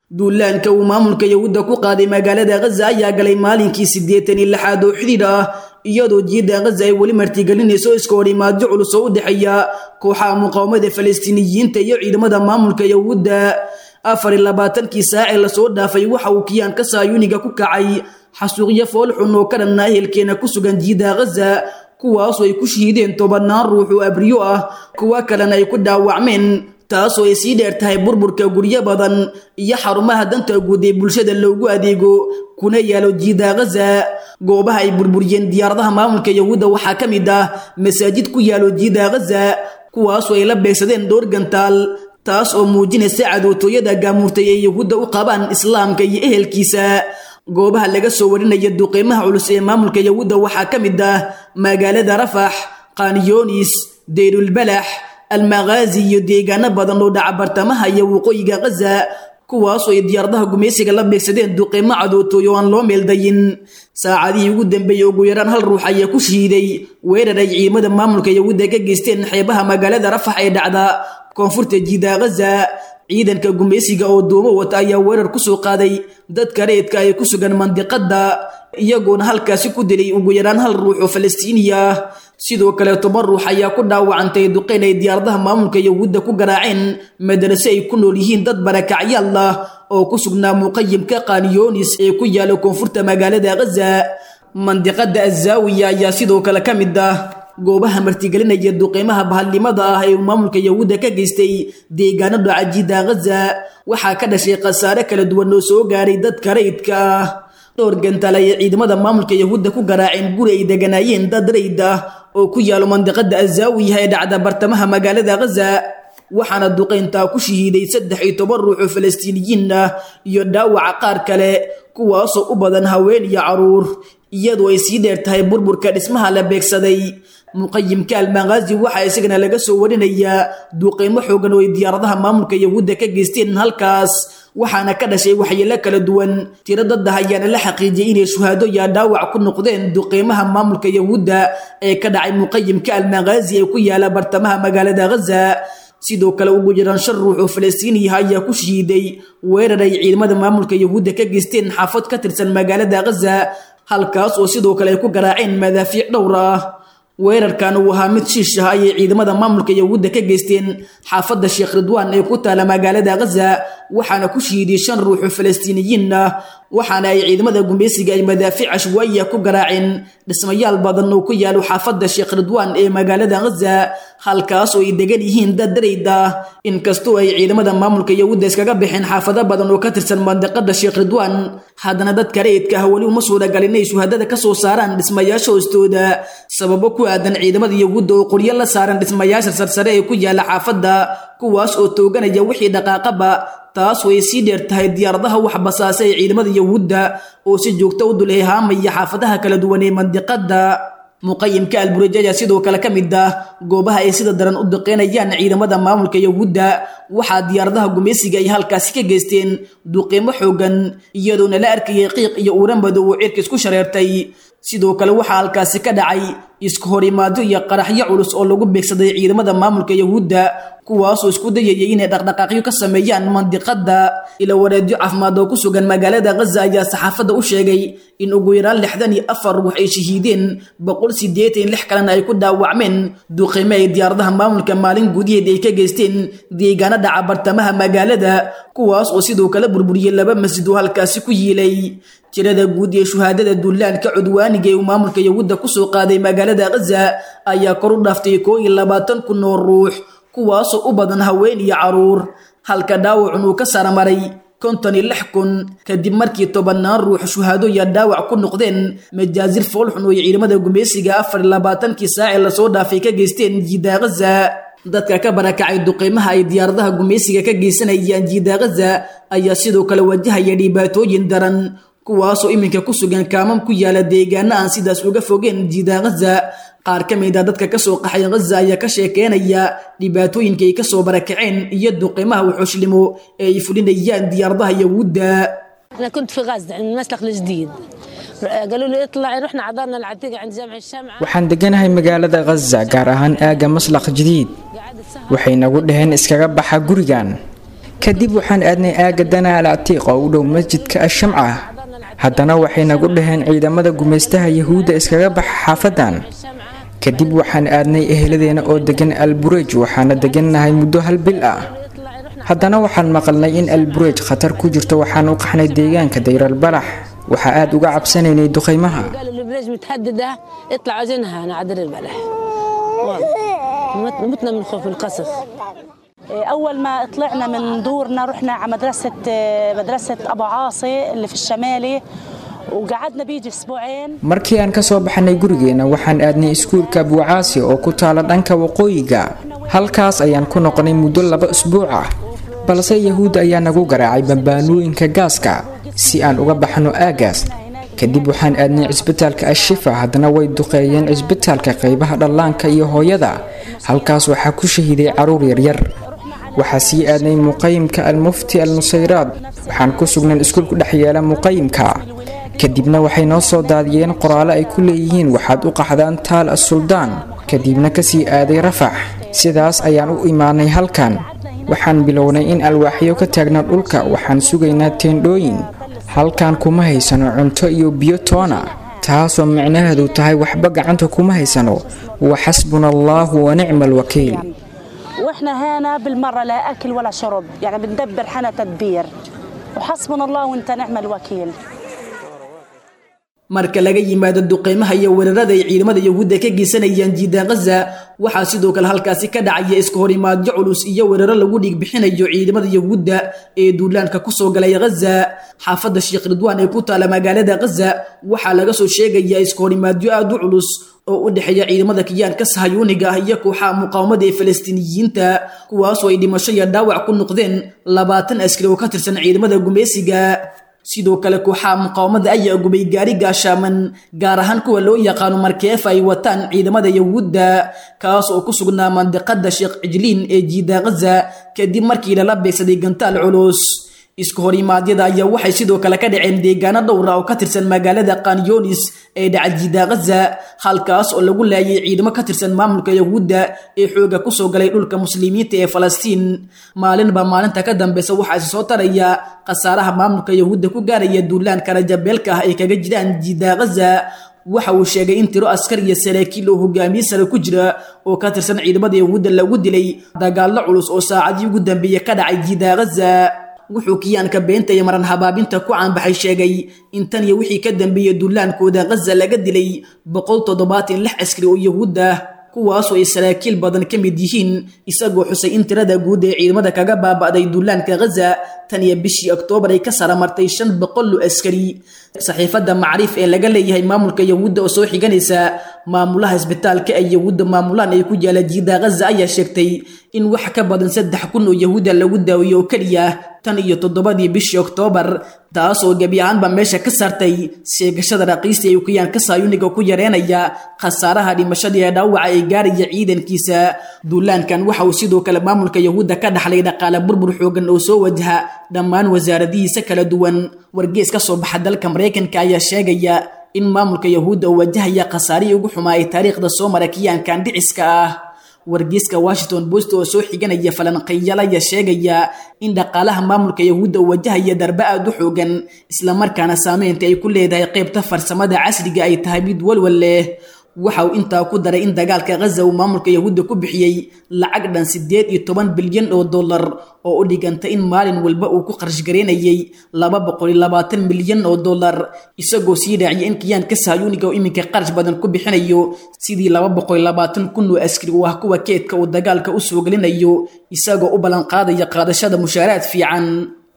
duulaanka uu maamulka yahuudda ku qaaday magaalada khaza ayaa galay maalinkii siddeetan iyo lixaad oo xidhiidh ah iyadoo jiidda khaza ay weli martigelinayso iska horimaadyo culus oo u dhexeeya kooxaha muqaawamada falastiiniyiinta iyo ciidamada maamulka yahuudda afar iyo labaatankii saacee lasoo dhaafay waxa uu kiyaanka saayuniga ku kacay xasuuqyo foolxun oo ka dhanna ehelkeena ku sugan jiidda khaza kuwaasoo ay ku shahiideen tobannaan ruux oo abriyo ah kuwa kalena ay ku dhaawacmeen taasoo ay sii dheer tahay burburka guryo badan iyo xarumaha danta guud ee bulshada loogu adeego kuna yaalo jiida khaza goobaha ay burburiyeen diyaaradaha maamulka yahuudda waxaa ka mid ah masaajid ku yaalo jiida khaza kuwaasoo ay la beegsadeen dhowr gantaal taas oo muujinaysa cadootooyada gaamuurtay ee yahuudda u qabaan islaamka iyo ehelkiisa goobaha laga soo warinaya duqeymaha culus ee maamulka yahuudda waxaa ka mid ah magaalada rafax qaaniyoonis deyrulbalax almaqaazi iyo deegaano badan oo dhaca bartamaha iyo waqooyiga khaza kuwaasoo ay diyaaradaha gumaysiga la beegsadeen duqeymo cadootooy oo aan loo meeldayin saacadihii ugu dambeeyey ugu yaraan hal ruux ayaa ku shahiiday weerar ay ciidamada maamulka yahuudda ka geysteen xeebaha magaalada rafax ee dhacda koonfurta jiida khaza ciidanka gumaysiga oo duumo wata ayaa weerar ku soo qaaday dadka reedka ay ku sugan mandiqadda iyagoona halkaasi ku dilay ugu yaraan hal ruux oo falastiiniya ah sidoo kale toban ruux ayaa ku dhaawacantay duqeyn ay diyaaradaha maamulka yahuudda ku garaaceen madarase ay ku nool yihiin dad barakacyaal ah oo ku sugnaa muqayimka qaaniyoonis ee ku yaala koonfurta magaalada khaza mandiqada azaawiya ayaa sidoo kale ka mid ah goobaha martigelinaya duqeymaha bahalnimada ah ee maamulka yahuudda ka geystay deegaano dhaca jiida khaza waxaa ka dhashay khasaare kala duwan oo soo gaaray dadka rayidka ah dhowr gantaal ayay ciidamada maamulka yahuudda ku garaaceen guri ay deganaayeen dad rayd ah oo ku yaalo mandiqada azaawiya ee dhacda bartamaha magaalada khaza waxaana duqeyntaa ku shahiiday saddex iyo toban ruux oo falastiiniyiin ah iyo dhaawaca qaar kale kuwaasoo u badan haween iyo caruur iyadoo ay sii dheer tahay burburka dhismaha la beegsaday muqayimka almaqaazi waxaa isagana laga soo warinayaa duqeymo xoogan oo ay diyaaradaha maamulka yahuudda ka geysteen halkaas waxaana ka dhashay waxyeelo kala duwan tiro dadda ayaana la xaqiijiyay inay shuhaado iyo dhaawac ku noqdeen duqeymaha maamulka yahuudda ee ka dhacay muqayimka almaqaazi ee ku yaala bartamaha magaalada khaza sidoo kale ugu yaraan shan ruux oo falastiiniyaha ayaa ku shahiiday weerar ay ciidamada maamulka yahuudda ka geysteen xaafad ka tirsan magaalada khaza halkaas oo sidoo kale ay ku garaaceen madaafiic dhowr ah weerarkan uu ahaa mid shiish ah ayay ciidamada maamulka yahuudda ka geysteen xaafadda sheekh ridwaan ee ku taala magaalada khaza waxaana ku shahiiday shan ruux oo falastiiniyiin ah waxaana ay ciidamada gumaysiga ay madaafiic cashwaaiya ku garaaceen dhismayaal badan oo ku yaalo xaafadda sheekh ridwaan ee magaalada khaza halkaas oo ay degan yihiin dad darayd ah inkastoo ay ciidamada maamulka yahuudda iskaga baxeen xaafado badan oo ka tirsan mandiqada sheekh ridwaan haddana dadka rayidka ah weli uma suuragal inay shuhadada ka soo saaraan dhismayaasha hoostooda sababo ku aadan ciidamada yahuudda oo qoryo la saaran dhismayaasha sarsare ee ku yaala xaafadda kuwaas oo tooganaya wixii dhaqaaqaba taas way sii dheer tahay diyaaradaha wax basaasa ee ciidamada yahuudda oo si joogto u dul eehaamaya xaafadaha kala duwan ee mandiqadda muqayimka alburaj ayaa sidoo kale ka mid ah goobaha ay sida daran u duqeynayaan ciidamada maamulka yahuudda waxaa diyaaradaha gumaysiga ay halkaasi ka geysteen duqeymo xoogan iyadoona la arkayay qiiq iyo uuran madow oo cirka isku shareertay sidoo kale waxaa halkaasi ka dhacay isku horimaado iyo qaraxyo culus oo lagu beegsaday ciidamada maamulka yahuudda kuwaasoo isku dayayay inay dhaqdhaqaaqyo ka sameeyaan mandiqadda ila wareedyo caafimaad oo ku sugan magaalada khaza ayaa saxaafadda u sheegay in ugu yaraan lixdan iyo afar ruux ay shahiideen boqol siddeetan lix kalena ay ku dhaawacmeen duqeyme ay diyaaradaha maamulka maalin gudaheed ay ka geysteen deegaano dhaca bartamaha magaalada kuwaas oo sidoo kale burburiyey laba masjid oo halkaasi ku yiilay tirada guud ee shuhaadada duulaanka cudwaaniga ee uu maamulka yahuudda ku soo qaaday magaalada khaza ayaa kor u dhaaftay koo iyo labaatan kun oo ruux kuwaasoo u badan haween iyo caruur halka dhaawacun uu ka saramaray konton iyo lix kun kadib markii tobannaan ruux shuhaado iyo dhaawac ku noqdeen majaazir foolxun oo ciidamada gumaysiga afar iyo labaatankii saacee lasoo dhaafay ka geysteen jiida khaza dadka ka barakacay duqeymaha ay diyaaradaha gumaysiga ka geysanayaan jiida khaza ayaa sidoo kale wajahaya dhibaatooyin daran kuwaasoo iminka ku sugan kaamam ku yaala deegaano aan sidaas uga fogeen jiida khaza qaar ka mid a dadka kasoo qaxay khaza ayaa ka sheekeynaya dhibaatooyinka ay kasoo barakaceen iyo duqeymaha wuxuushlimo ee ay fulinayaan diyaaradaha yahuudda أنا كنت في غزة عند المسلخ الجديد قالوا لي اطلعي رحنا عذرنا العتيقة عند جامع الشمعة waxaan deganahay magaalada khaza gaar ahaan aagga maslaq jadiid قعدت سهرة waxay nagu dhaheen iskaga baxa gurigan kadib waxaan aadnay aagga dana al catiiq oo u dhow masjidka ashamca haddana waxay nagu dhaheen ciidamada gumaystaha yahuudda iskaga baxa xaafadan kadib waxaan aadnay eheladeena oo degan alburej waxaana degannahay muddo hal bil ah haddana waxaan maqalnay in alburej khatar ku jirto waxaan u qaxnay deegaanka dayralbalax waxaa aad uga cabsanaynay duqaymaha قالوا البريج متهدده اطلع عايزينها انا عدل البلح والله. متنا من خوف القصف أول ما طلعنا من دورنا رحنا على مدرسة مدرسة أبو عاصي اللي في الشمالي وقعدنا بيجي أسبوعين markii aan ka soo baxnay gurigeena waxaan aadnay iskuulka buucaasi oo ku taala dhanka waqooyiga halkaas ayaan ku noqonay muddo laba usbuuc ah balse yahuudda ayaa nagu garaacay bambaanooyinka gaaska si aan uga baxno aagaas kadib waxaan aadnay cisbitaalka ashifa haddana way duqeeyeen cisbitaalka qaybaha dhallaanka iyo hooyada halkaas waxaa ku shahiiday carruur yaryar waxaa sii aadnay muqayimka almufti al nusayraad waxaan ku sugnayn iskuul ku dhex yeela muqayimka kadibna waxay noo soo daadiyeen qoraallo ay ku leeyihiin waxaad u qaxdaan taal as-suldaan kadibna kasii aaday rafax sidaas ayaan u imaanay halkan waxaan bilownay in alwaaxyo ka taagna dhulka waxaan sugaynaa teendhooyin halkan kuma haysano cunto iyo biyo toona taasoo micnaheedu tahay waxba gacanta kuma haysano wa xasbuna allaahu wa nicma alwakiil وإحنا هنا بالمرة لا أكل ولا شرب يعني بندبر حنا تدبير وحسبنا الله وانت نعم الوكيل marka laga yimaado duqeymaha iyo weerarada ay ciidamada yahuudda ka geysanayaan jiida khaza waxaa sidoo kale halkaasi ka dhacaya iska horimaadyo culus iyo weeraro lagu dhiig bixinayo ciidamada yahuudda ee duulaanka kusoo galay khaza xaafadda sheekh ridwaan ee ku taala magaalada khaza waxaa laga soo sheegayaa iska horimaadyo aad u culus oo u dhexeeya ciidamada kiyaanka sahayuuniga ah iyo kooxaha muqaawamada ee falastiiniyiinta kuwaasoo ay dhimasho iyo dhaawac ku noqdeen labaatan askari oo ka tirsan ciidamada gumeysiga sidoo kale kooxaha muqaawamada ayaa gubay gaari gaashaaman gaar ahaan kuwa loo yaqaano markeefa ay wataan ciidamada yahuudda kaas oo ku sugnaa mandiqada sheekh cijliin ee jiida khaza kadib markii lala beegsaday gantaal culus isku horimaadyada ayaa waxay sidoo kale ka dhaceen deegaano dhowra oo ka tirsan magaalada kanyonis ee dhaca jiida khaza halkaas oo lagu laayay ciidamo ka tirsan maamulka yahuudda ee xooga kusoo galay dhulka muslimiinta ee falastiin maalinba maalinta ka dambeysa waxaa isi soo taraya khasaaraha maamulka yahuudda ku gaaraya duulaanka rajabeelka ah ay kaga jiraan jiida khaza waxa uu sheegay in tiro askar iyo saraakiil oo hogaamiye sare ku jira oo ka tirsan ciidamada yahuudda lagu dilay dagaallo culus oo saacadii ugu dambeeyey ka dhacay jiida khaza wuxuu kiyaanka beenta iyo maran habaabinta ku caanbaxay sheegay in tan iyo wixii ka dambeeyey duulaankooda khaza laga dilay boqol toddobaatan lix askari oo yahuud ah kuwaasoo ay saraakiil badan ka mid yihiin isagoo xusay in tirada guud ee ciidamada kaga baaba'day duulaanka khaza tan iyo bishii oktoobar ay ka saramartay shan boqol oo askari saxiifadda macriif ee laga leeyahay maamulka yahuudda oo soo xiganaysa maamulaha isbitaalka ay yahuudda maamulaan ay ku yaala jiida khaza ayaa sheegtay in wax ka badan saddex kun oo yahuudda lagu daaweeyo oo keliya tan iyo toddobadii bishii oktoobar taas oo gebi ahaanba meesha ka saartay sheegashada raqiista ee ukiyaanka saayuniga ku yareenaya khasaaraha dhimashada ee dhaawaca ay gaaraya ciidankiisa duulaankan waxa uu sidoo kale maamulka yahuudda ka dhaxlay dhaqaale burbur xoogan oo soo wajaha dhammaan wasaaradihiisa kala duwan wargees ka soo baxa dalka maraykanka ayaa sheegaya in maamulka yahuudda uu wajahaya khasaarihii ugu xumaa ee taariikhda soo mara kiyaankan dhiciska ah wargeyska washington post oo soo xiganaya falanqeeyal ayaa sheegaya in dhaqaalaha maamulka yahuudda uu wajahaya darbe aad u xoogan islamarkaana saameynta ay ku leedahay qaybta farsamada casriga ay tahay mid walwal leh waxa uu intaa ku daray in dagaalka khaza uu maamulka yahuudda ku bixiyey lacag dhan siddeed iyo toban bilyan oo dollar oo u dhiganta in maalin walba uu ku qarash gareynayay laba boqol iyo labaatan milyan oo dollar isagoo sii raaciyay in kiyaanka sahyuuniga uu iminka qarash badan ku bixinayo sidii laba boqol iyo labaatan kun oo askari u ah kuwa keedka uu dagaalka u soo gelinayo isagoo u ballanqaadaya qaadashada mushaaraad fiican